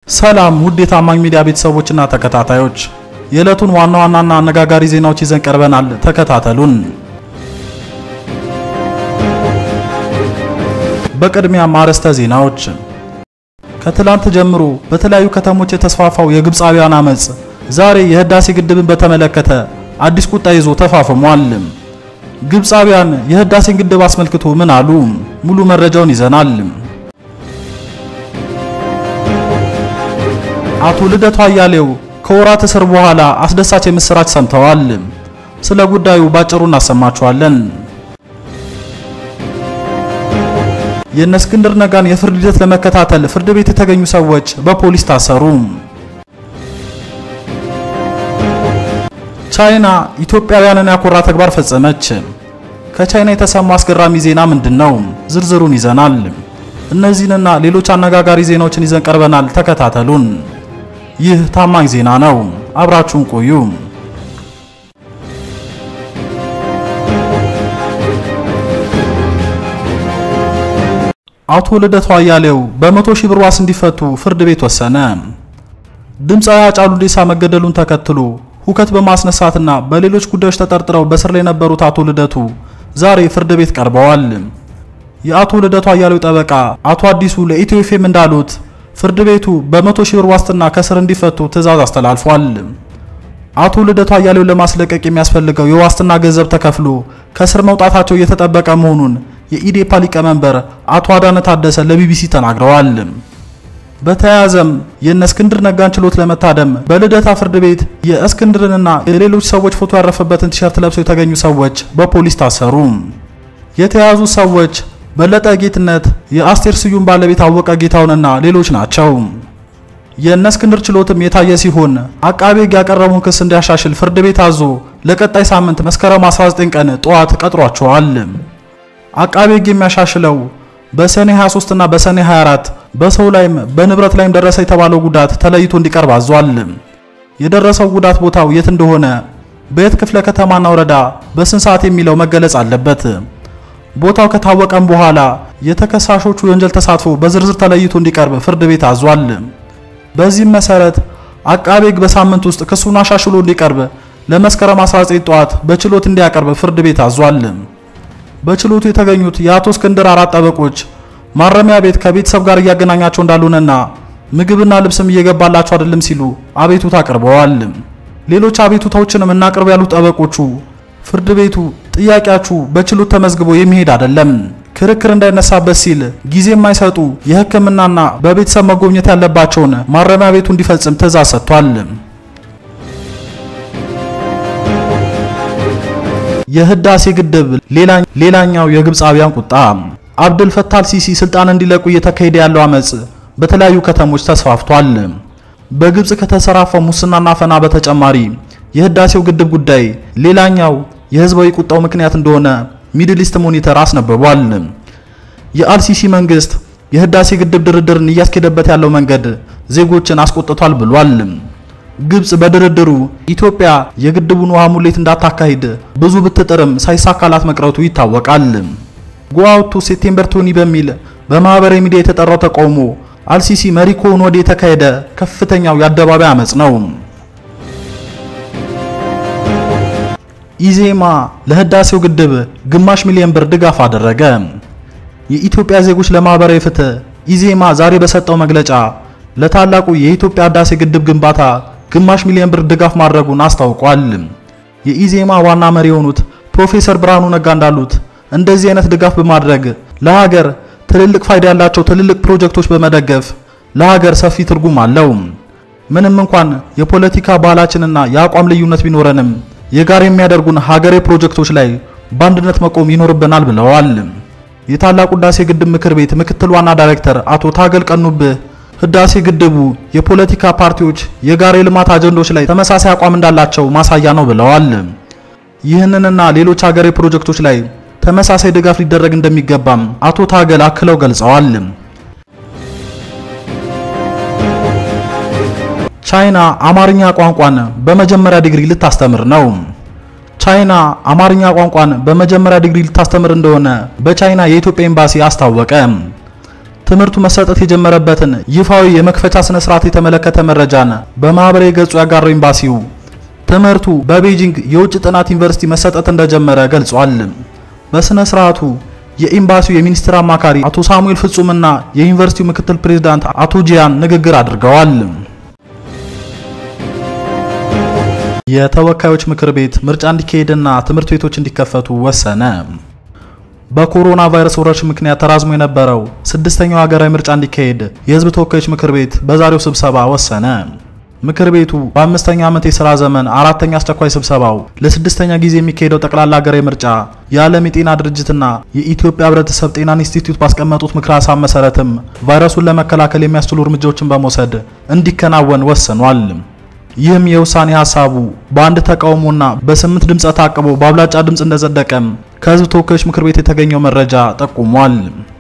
ሰላም ውድ የታማኝ ሚዲያ ቤተሰቦችና ተከታታዮች፣ የዕለቱን ዋና ዋናና አነጋጋሪ ዜናዎች ይዘን ቀርበናል። ተከታተሉን። በቅድሚያ አርዕስተ ዜናዎች። ከትላንት ጀምሮ በተለያዩ ከተሞች የተስፋፋው የግብፃውያን አመጽ ዛሬ የህዳሴ ግድብን በተመለከተ አዲስ ቁጣ ይዞ ተፋፍሟል። ግብፃውያን የህዳሴን ግድብ አስመልክቶ ምን አሉ? ሙሉ መረጃውን ይዘናል። አቶ ልደቱ አያሌው ከወራት እስር በኋላ አስደሳች የምስራች ሰምተዋል። ስለ ጉዳዩ ባጭሩ እናሰማችኋለን። የእነ እስክንድር ነጋን የፍርድ ሂደት ለመከታተል ፍርድ ቤት የተገኙ ሰዎች በፖሊስ ታሰሩ። ቻይና ኢትዮጵያውያንን ያኮራ ተግባር ፈጸመች። ከቻይና የተሰማው አስገራሚ ዜና ምንድን ነው? ዝርዝሩን ይዘናል። እነዚህንና ሌሎች አነጋጋሪ ዜናዎችን ይዘን ቀርበናል። ተከታተሉን። ይህ ታማኝ ዜና ነው። አብራችሁን ቆዩ። አቶ ልደቱ አያሌው በመቶ ሺህ ብር ዋስ እንዲፈቱ ፍርድ ቤት ወሰነ። ድምፃዊ ሃጫሉ ሁንዴሳ መገደሉን ተከትሎ ሁከት በማስነሳትና በሌሎች ጉዳዮች ተጠርጥረው በስር ላይ የነበሩት አቶ ልደቱ ዛሬ ፍርድ ቤት ቀርበዋል። የአቶ ልደቱ አያሌው ጠበቃ አቶ አዲሱ ለኢትዮ ኤፍኤም እንዳሉት ፍርድ ቤቱ በመቶ ሺህ ብር ዋስትና ከስር እንዲፈቱ ትዕዛዝ አስተላልፏል። አቶ ልደቱ አያሌው ለማስለቀቅ የሚያስፈልገው የዋስትና ገንዘብ ተከፍሎ ከስር መውጣታቸው እየተጠበቀ መሆኑን የኢዴፓ ሊቀመንበር አቶ አዳነ ታደሰ ለቢቢሲ ተናግረዋል። በተያያዘም የእነ እስክንድር ነጋን ችሎት ለመታደም በልደታ ፍርድ ቤት የእስክንድርንና የሌሎች ሰዎች ፎቶ ያረፈበትን ቲሸርት ለብሰው የተገኙ ሰዎች በፖሊስ ታሰሩ። የተያዙ ሰዎች በለጠ ጌትነት፣ የአስቴር ስዩም ባለቤት አወቀ ጌታውንና ሌሎች ናቸው። የእነ እስክንድር ችሎትም የታየ ሲሆን አቃቤ ሕግ ያቀረበውን ክስ እንዲያሻሽል ፍርድ ቤት አዞ ለቀጣይ ሳምንት መስከረም 19 ቀን ጠዋት ቀጥሯቸዋል። አቃቤ ሕግ የሚያሻሽለው በሰኔ 23 እና በሰኔ 24 በሰው ላይም በንብረት ላይም ደረሰ የተባለው ጉዳት ተለይቶ እንዲቀርብ አዟል። የደረሰው ጉዳት ቦታው የት እንደሆነ፣ በየት ክፍለ ከተማና ወረዳ በስንት ሰዓት የሚለው መገለጽ አለበት። ቦታው ከታወቀም በኋላ የተከሳሾቹ የወንጀል ተሳትፎ በዝርዝር ተለይቶ እንዲቀርብ ፍርድ ቤት አዟል። በዚህም መሰረት አቃቤ ሕግ በሳምንት ውስጥ ክሱን አሻሽሎ እንዲቀርብ ለመስከረም 19 ጠዋት በችሎት እንዲያቀርብ ፍርድ ቤት አዟል። በችሎቱ የተገኙት የአቶ እስክንድር አራት ጠበቆች ማረሚያ ቤት ከቤተሰብ ጋር እያገናኛቸው እንዳልሆነና ምግብና ልብስም እየገባላቸው አይደለም ሲሉ አቤቱታ አቅርበዋል። ሌሎች አቤቱታዎችንም እናቅርብ ያሉት ጠበቆቹ ፍርድ ቤቱ ጥያቄያችሁ በችሎት ተመዝግቦ የሚሄድ አይደለም፣ ክርክር እንዳይነሳበት ሲል ጊዜ የማይሰጡ የሕክምናና በቤተሰብ መጎብኘት ያለባቸውን ማረሚያ ቤቱ እንዲፈጽም ትዕዛዝ ሰጥቷል። የህዳሴ ግድብ ሌላኛው የግብፃውያን ቁጣ። አብድል ፈታህ አልሲሲ ስልጣን እንዲለቁ እየተካሄደ ያለው አመጽ በተለያዩ ከተሞች ተስፋፍቷል። በግብጽ ከተሰራፋው ሙስናና አፈና በተጨማሪ የህዳሴው ግድብ ጉዳይ ሌላኛው የህዝባዊ ቁጣው ምክንያት እንደሆነ ሚድል ኢስት ሞኒተር አስነብቧል። የአልሲሲ መንግስት የህዳሴ ግድብ ድርድርን እያስኬደበት ያለው መንገድ ዜጎችን አስቆጥቷል ብሏል። ግብጽ በድርድሩ ኢትዮጵያ የግድቡን ውሃ ሙሌት እንዳታካሂድ ብዙ ብትጥርም ሳይሳካላት መቅረቱ ይታወቃል። ጎአውቱ ሴፕቴምበር ቶኒ በሚል በማህበራዊ ሚዲያ የተጠራው ተቃውሞ አልሲሲ መሪ ከሆኑ ወዲህ የተካሄደ ከፍተኛው የአደባባይ አመጽ ነው። ኢዜማ ለህዳሴው ግድብ ግማሽ ሚሊዮን ብር ድጋፍ አደረገ። የኢትዮጵያ ዜጎች ለማህበራዊ ፍትህ ኢዜማ ዛሬ በሰጠው መግለጫ ለታላቁ የኢትዮጵያ ህዳሴ ግድብ ግንባታ ግማሽ ሚሊዮን ብር ድጋፍ ማድረጉን አስታውቋል። የኢዜማ ዋና መሪ የሆኑት ፕሮፌሰር ብርሃኑ ነጋ እንዳሉት እንደዚህ አይነት ድጋፍ በማድረግ ለሀገር ትልልቅ ፋይዳ ያላቸው ትልልቅ ፕሮጀክቶች በመደገፍ ለሀገር ሰፊ ትርጉም አለው። ምንም እንኳን የፖለቲካ ባህላችንና የአቋም ልዩነት ቢኖረንም የጋራ የሚያደርጉን ሀገሬ ፕሮጀክቶች ላይ በአንድነት መቆም ይኖርብናል ብለዋል። የታላቁ ህዳሴ ግድብ ምክር ቤት ምክትል ዋና ዳይሬክተር አቶ ታገል ቀኑብህ ህዳሴ ግድቡ የፖለቲካ ፓርቲዎች የጋራ የልማት አጀንዳዎች ላይ ተመሳሳይ አቋም እንዳላቸው ማሳያ ነው ብለዋል። ይህንንና ሌሎች ሀገሬ ፕሮጀክቶች ላይ ተመሳሳይ ድጋፍ ሊደረግ እንደሚገባም አቶ ታገል አክለው ገልጸዋል። ቻይና አማርኛ ቋንቋን በመጀመሪያ ዲግሪ ልታስተምር ነው። ቻይና አማርኛ ቋንቋን በመጀመሪያ ዲግሪ ልታስተምር እንደሆነ በቻይና የኢትዮጵያ ኤምባሲ አስታወቀ። ትምህርቱ መሰጠት የጀመረበትን ይፋዊ የመክፈቻ ስነ ስርዓት የተመለከተ መረጃን በማህበራዊ ገጹ ያጋራው ኤምባሲው ትምህርቱ በቤጂንግ የውጭ ጥናት ዩኒቨርሲቲ መሰጠት እንደጀመረ ገልጿል። በስነ ስርዓቱ የኤምባሲው የሚኒስትር አማካሪ አቶ ሳሙኤል ፍጹምና የዩኒቨርሲቲው ምክትል ፕሬዝዳንት አቶ ጂያን ንግግር አድርገዋል። የተወካዮች ምክር ቤት ምርጫ እንዲካሄድና ትምህርት ቤቶች እንዲከፈቱ ወሰነ። በኮሮና ቫይረስ ወረርሽኝ ምክንያት ተራዝሞ የነበረው ስድስተኛው ሀገራዊ ምርጫ እንዲካሄድ የሕዝብ ተወካዮች ምክር ቤት በዛሬው ስብሰባ ወሰነ። ምክር ቤቱ በአምስተኛ ዓመት የሥራ ዘመን አራተኛ አስቸኳይ ስብሰባው ለስድስተኛ ጊዜ የሚካሄደው ጠቅላላ ሀገራዊ ምርጫ የዓለም የጤና ድርጅትና የኢትዮጵያ ሕብረተሰብ ጤና ኢንስቲትዩት ባስቀመጡት ምክረ ሀሳብ መሰረትም ቫይረሱን ለመከላከል የሚያስችሉ እርምጃዎችን በመውሰድ እንዲከናወን ወስኗል። ይህም የውሳኔ ሀሳቡ በአንድ ተቃውሞና በስምንት ድምፀ ታቅቦ በአብላጫ ድምፅ እንደጸደቀም ከህዝብ ተወካዮች ምክር ቤት የተገኘው መረጃ ጠቁሟል።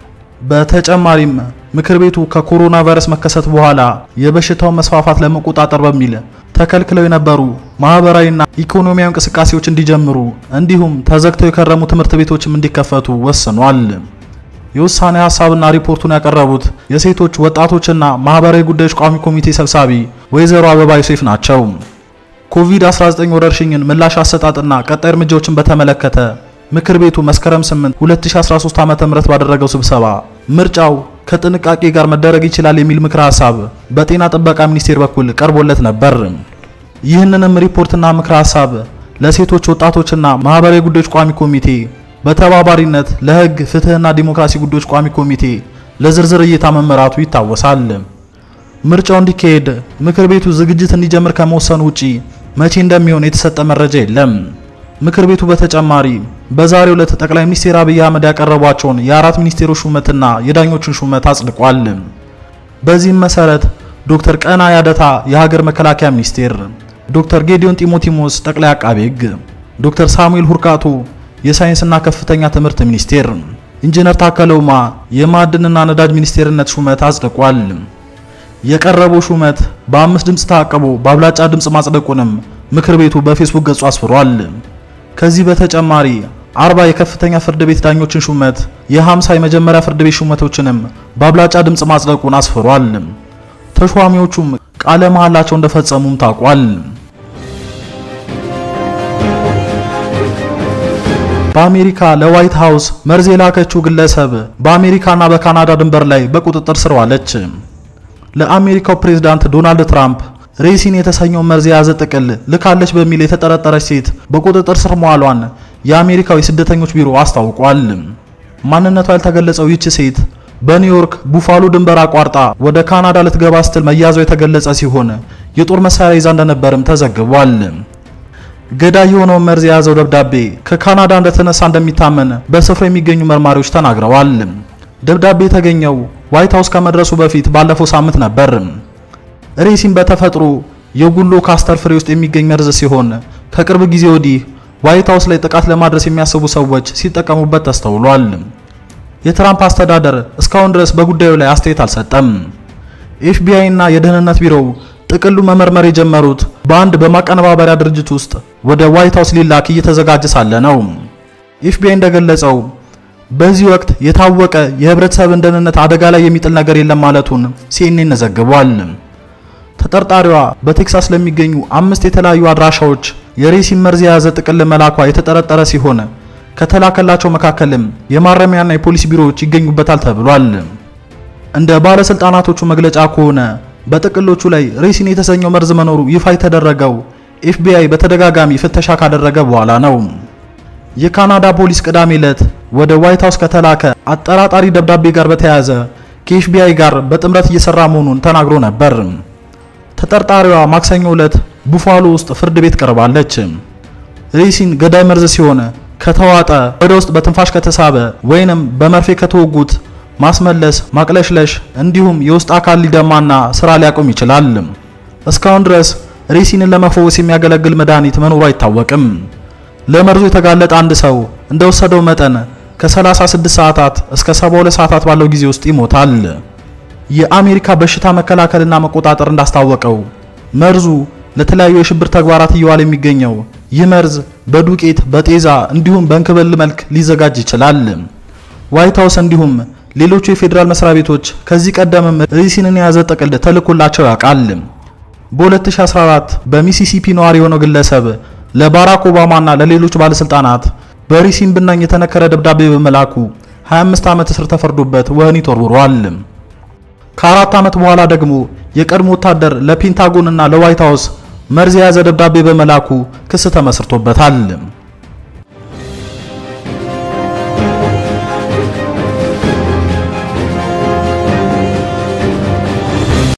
በተጨማሪም ምክር ቤቱ ከኮሮና ቫይረስ መከሰት በኋላ የበሽታውን መስፋፋት ለመቆጣጠር በሚል ተከልክለው የነበሩ ማህበራዊና ኢኮኖሚያዊ እንቅስቃሴዎች እንዲጀምሩ እንዲሁም ተዘግተው የከረሙ ትምህርት ቤቶችም እንዲከፈቱ ወስኗል። የውሳኔ ሀሳብና ሪፖርቱን ያቀረቡት የሴቶች ወጣቶችና ማህበራዊ ጉዳዮች ቋሚ ኮሚቴ ሰብሳቢ ወይዘሮ አበባ ዮሴፍ ናቸው። ኮቪድ-19 ወረርሽኝን ምላሽ አሰጣጥና ቀጣይ እርምጃዎችን በተመለከተ ምክር ቤቱ መስከረም 8 2013 ዓ.ም ባደረገው ስብሰባ ምርጫው ከጥንቃቄ ጋር መደረግ ይችላል የሚል ምክረ ሀሳብ በጤና ጥበቃ ሚኒስቴር በኩል ቀርቦለት ነበር። ይህንንም ሪፖርትና ምክረ ሀሳብ ለሴቶች ወጣቶችና ማህበራዊ ጉዳዮች ቋሚ ኮሚቴ በተባባሪነት ለሕግ ፍትህና ዲሞክራሲ ጉዳዮች ቋሚ ኮሚቴ ለዝርዝር እይታ መመራቱ ይታወሳል። ምርጫው እንዲካሄድ ምክር ቤቱ ዝግጅት እንዲጀምር ከመወሰኑ ውጪ መቼ እንደሚሆን የተሰጠ መረጃ የለም። ምክር ቤቱ በተጨማሪ በዛሬው ዕለት ጠቅላይ ሚኒስትር አብይ አህመድ ያቀረቧቸውን የአራት ሚኒስቴሮች ሹመትና የዳኞችን ሹመት አጽድቋል። በዚህም መሰረት ዶክተር ቀና ያደታ የሀገር መከላከያ ሚኒስቴር፣ ዶክተር ጌዲዮን ጢሞቲሞስ ጠቅላይ አቃቤ ሕግ፣ ዶክተር ሳሙኤል ሁርካቶ የሳይንስና ከፍተኛ ትምህርት ሚኒስቴር፣ ኢንጂነር ታከለ ኡማ የማዕድንና ነዳጅ ሚኒስቴርነት ሹመት አጽድቋል። የቀረበው ሹመት በአምስት ድምፅ ታቅቦ በአብላጫ ድምፅ ማጽደቁንም ምክር ቤቱ በፌስቡክ ገጹ አስፍሯል። ከዚህ በተጨማሪ አርባ የከፍተኛ ፍርድ ቤት ዳኞችን ሹመት የ50 የመጀመሪያ ፍርድ ቤት ሹመቶችንም በአብላጫ ድምፅ ማጽደቁን አስፍሯል። ተሿሚዎቹም ቃለ መሐላቸው እንደፈጸሙም ታውቋል። በአሜሪካ ለዋይት ሃውስ መርዝ የላከችው ግለሰብ በአሜሪካና በካናዳ ድንበር ላይ በቁጥጥር ስር ዋለች። ለአሜሪካው ፕሬዝዳንት ዶናልድ ትራምፕ ሬሲን የተሰኘው መርዝ የያዘ ጥቅል ልካለች በሚል የተጠረጠረች ሴት በቁጥጥር ስር መዋሏን የአሜሪካው የስደተኞች ቢሮ አስታውቋል። ማንነቷ ያልተገለጸው ይህች ሴት በኒውዮርክ ቡፋሎ ድንበር አቋርጣ ወደ ካናዳ ልትገባ ስትል መያዟ የተገለጸ ሲሆን የጦር መሳሪያ ይዛ እንደነበርም ተዘግቧል። ገዳይ የሆነውን መርዝ የያዘው ደብዳቤ ከካናዳ እንደተነሳ እንደሚታመን በስፍራው የሚገኙ መርማሪዎች ተናግረዋል። ደብዳቤ የተገኘው ዋይት ሃውስ ከመድረሱ በፊት ባለፈው ሳምንት ነበር። ሬሲን በተፈጥሮ የጉሎ ካስተር ፍሬ ውስጥ የሚገኝ መርዝ ሲሆን ከቅርብ ጊዜ ወዲህ ዋይት ሃውስ ላይ ጥቃት ለማድረስ የሚያስቡ ሰዎች ሲጠቀሙበት ተስተውሏል። የትራምፕ አስተዳደር እስካሁን ድረስ በጉዳዩ ላይ አስተያየት አልሰጠም። ኤፍቢአይ እና የደህንነት ቢሮው ጥቅሉ መመርመር የጀመሩት በአንድ በማቀነባበሪያ ድርጅት ውስጥ ወደ ዋይት ሃውስ ሊላክ እየተዘጋጀ ሳለ ነው። ኤፍቢአይ እንደገለጸው በዚህ ወቅት የታወቀ የህብረተሰብን ደህንነት አደጋ ላይ የሚጥል ነገር የለም ማለቱን ሲኤንኤን ዘግቧል። ተጠርጣሪዋ በቴክሳስ ለሚገኙ አምስት የተለያዩ አድራሻዎች የሬሲን መርዝ የያዘ ጥቅል መላኳ የተጠረጠረ ሲሆን ከተላከላቸው መካከልም የማረሚያና የፖሊስ ቢሮዎች ይገኙበታል ተብሏል። እንደ ባለስልጣናቶቹ መግለጫ ከሆነ በጥቅሎቹ ላይ ሬሲን የተሰኘው መርዝ መኖሩ ይፋ የተደረገው ኤፍቢአይ በተደጋጋሚ ፍተሻ ካደረገ በኋላ ነው። የካናዳ ፖሊስ ቅዳሜ ዕለት ወደ ዋይት ሃውስ ከተላከ አጠራጣሪ ደብዳቤ ጋር በተያያዘ ከኤፍቢአይ ጋር በጥምረት እየሰራ መሆኑን ተናግሮ ነበር። ተጠርጣሪዋ ማክሰኞ ዕለት ቡፋሎ ውስጥ ፍርድ ቤት ቀርባለች። ሬሲን ገዳይ መርዝ ሲሆን ከተዋጠ ወደ ውስጥ በትንፋሽ ከተሳበ ወይንም በመርፌ ከተወጉት ማስመለስ፣ ማቅለሽለሽ እንዲሁም የውስጥ አካል ሊደማና ስራ ሊያቆም ይችላል። እስካሁን ድረስ ሬሲንን ለመፈወስ የሚያገለግል መድኃኒት መኖሩ አይታወቅም። ለመርዙ የተጋለጠ አንድ ሰው እንደወሰደው መጠን ከ36 ሰዓታት እስከ 72 ሰዓታት ባለው ጊዜ ውስጥ ይሞታል። የአሜሪካ በሽታ መከላከልና መቆጣጠር እንዳስታወቀው መርዙ ለተለያዩ የሽብር ተግባራት እየዋለ የሚገኘው ይህ መርዝ በዱቄት በጤዛ እንዲሁም በእንክብል መልክ ሊዘጋጅ ይችላል። ዋይት ሃውስ እንዲሁም ሌሎቹ የፌዴራል መስሪያ ቤቶች ከዚህ ቀደምም ሪሲንን የያዘ ጥቅል ተልኮላቸው ያውቃል። በ2014 በሚሲሲፒ ነዋሪ የሆነው ግለሰብ ለባራክ ኦባማና ለሌሎች ባለስልጣናት በሪሲን ብናኝ የተነከረ ደብዳቤ በመላኩ 25 ዓመት እስር ተፈርዶበት ወህኒ ተወርውሯል። ከአራት ዓመት በኋላ ደግሞ የቀድሞ ወታደር ለፔንታጎን እና ለዋይት ሃውስ መርዝ የያዘ ደብዳቤ በመላኩ ክስ ተመስርቶበታል።